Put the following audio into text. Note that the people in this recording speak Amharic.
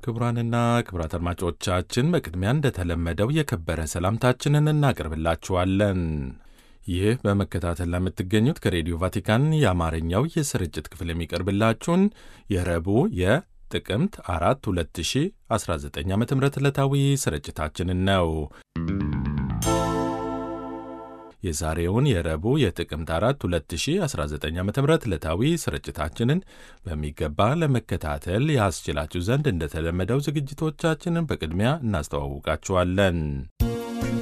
ክቡራንና ክቡራት አድማጮቻችን በቅድሚያ እንደተለመደው የከበረ ሰላምታችንን እናቀርብላችኋለን። ይህ በመከታተል ለምትገኙት ከሬዲዮ ቫቲካን የአማርኛው የስርጭት ክፍል የሚቀርብላችሁን የረቡዕ የጥቅምት አራት 2019 ዓ ም ዕለታዊ ስርጭታችንን ነው። የዛሬውን የረቡዕ የጥቅምት አራት 2019 ዓ ም ዕለታዊ ስርጭታችንን በሚገባ ለመከታተል ያስችላችሁ ዘንድ እንደተለመደው ዝግጅቶቻችንን በቅድሚያ እናስተዋውቃችኋለን።